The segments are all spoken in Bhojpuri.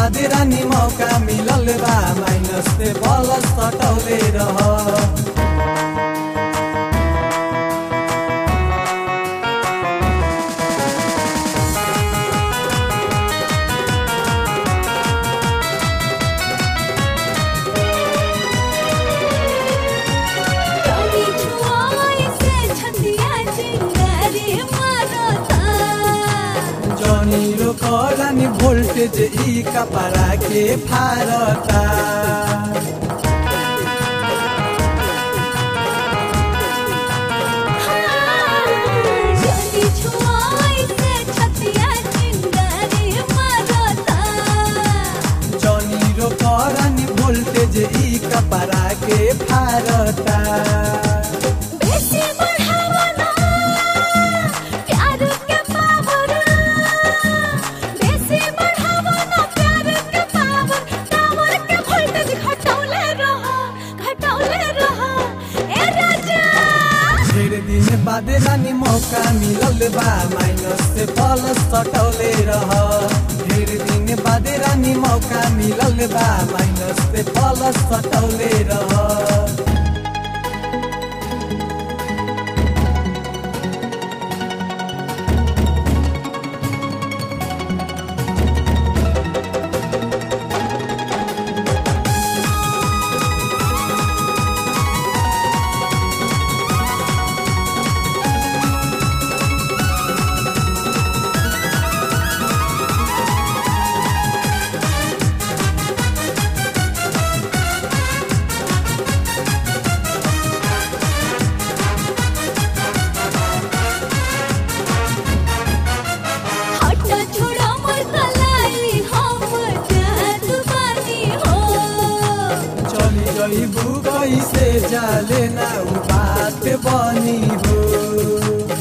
बादे रानी मौका मिलल बा माइनस से प्लस सटौले रह कभी छुआए से छतिया चिंगारी मारता जनी रोकरानी भोल्टेज ई कपड़ा के फारता कभी छुआए से छतिया चिंगारी मारता जनी रोकरानी भोल्टेज ई कपड़ा के फारता बेसी बढ़ावा ना प्यार के पावर बेसी बढ़ावा ना प्यार के पावर टावर के वोल्टेज घटौले रहा घटौले रहा ए राजा ढेर दिन बाद रानी मौका मिलल बा माइनस से प्लस सटौले रह ढेर दिन बाद रानी मौका मिलल बा माइनस से प्लस सटौले रह हट छोड़ा मोर कलाई हम जात बानी हो चली जइबू कैसे जाले ना उ बात बनी हो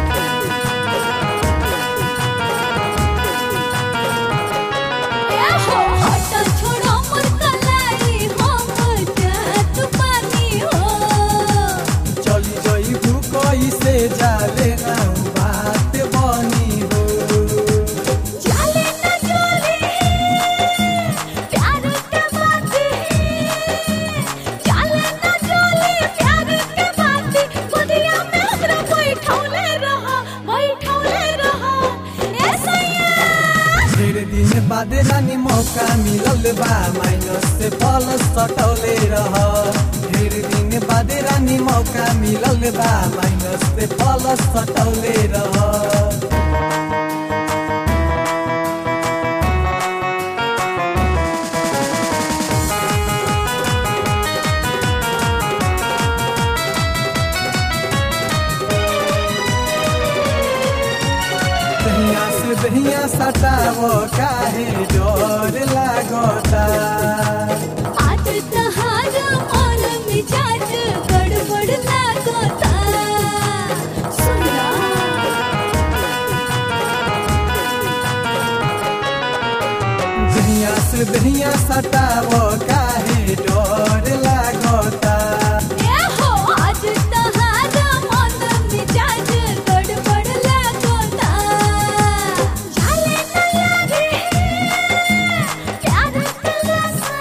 ए हो हट छोड़ा मोर कलाई हम जात बानी हो चली जइबू कैसे जाले ना उ बात बनी हो चले न चले प्यार के बाती चले न चले प्यार के बाती गोदिया में हमरा बैठौले रहा बैठौले रहा ए सैया ढेर दिन बाद रानी मौका मिलल बा माइनस से प्लस सटौले रह ढेर दिन बाद रानी मौका मिलल बा माइनस से प्लस सटौले रह दहिया से दहिया सटाव काहे डर लागता आज तहारा मन मिजाज गड़बड़ लागता सुना दहिया से दहिया सटाव काहे डर लागता ए हो आज तहारा मन मिजाज गड़बड़ लागता चले न लागे प्यार के लसा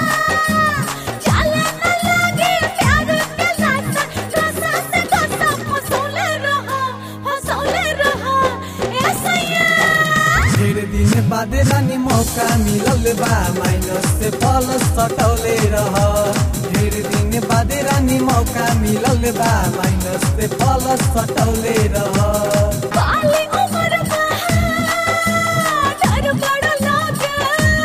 चले न लागे प्यार के लसा रसा से रसा फसौले रहा फसौले रहा ए सैया ढेर दिन बाद रानी मौका मिलल बा माइनस से प्लस सटौले रह ढेर दिन बाद रानी मौका मिलल बा माइनस से प्लस सटौले रह काली उम्र में डर बड़ लागे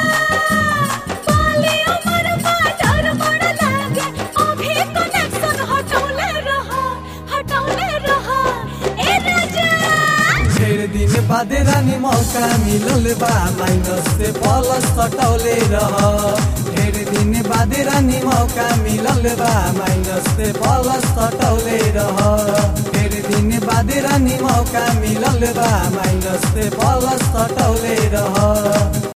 काली उम्र में डर बड़ लागे अभी कनेक्शन हटौले रहा हटौले रहा ए राजा ढेर दिन बाद रानी मौका मिलल बा माइनस से प्लस सटौले रह ढेर दिन बाद रानी मौका मिलल बा माइनस से प्लस सटौले रह ढेर दिन बाद रानी मौका मिलल बा माइनस से प्लस सटौले रह